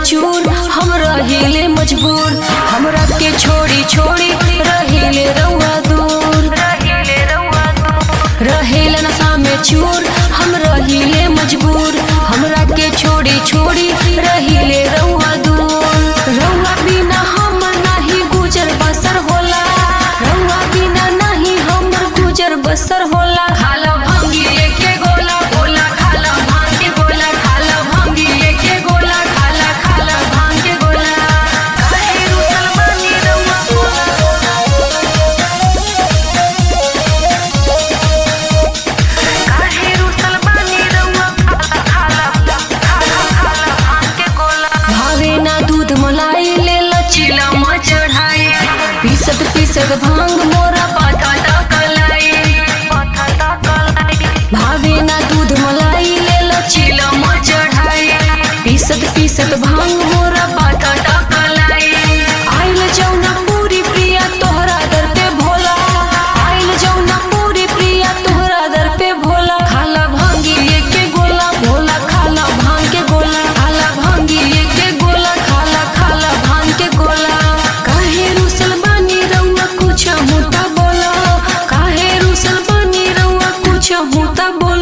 चूर हम रहिले मजबूर हमरा के छोड़ी छोड़ी रहिले रउआ दूर रहेला नशा में चूर हम रहिले मजबूर हमरा के छोड़ी छोड़ी रहिले रउआ दूर रउआ बिना हम नाही गुजर बसर होला रउआ बिना नाही हमर गुजर बसर होला खाला भांगी एके गोला गोला खाला भांग के गोला खाला भांगी एके गोला खाला खाला भांग के गोला काहे रुसल बानी रउआ काहे रुसल बानी रउआ खाला खाला खाला भांग के गोला भावे ना दूध मलाई ले लचीला म चढ़ाई पीसत पीसत भांग मोरा पाथा तकलाई भावे ना दूध मलाई ले लचीला म चढ़ाई पीसत पीसत भांग मोरा पाथा तकलाई आइल जौना पूरी प्रिया तोहरा दर पे भोला आइल जौना पूरी प्रिया तोहरा दर पे भोला खाला भांगी एके गोला भोला खाला भांग के गोला खाला भांगी एके गोला खाला खाला भांग के गोला काहे रुसल बानी रउआ कुछ मुता बोला काहे रुसल बानी रउआ कुछ मुता बोला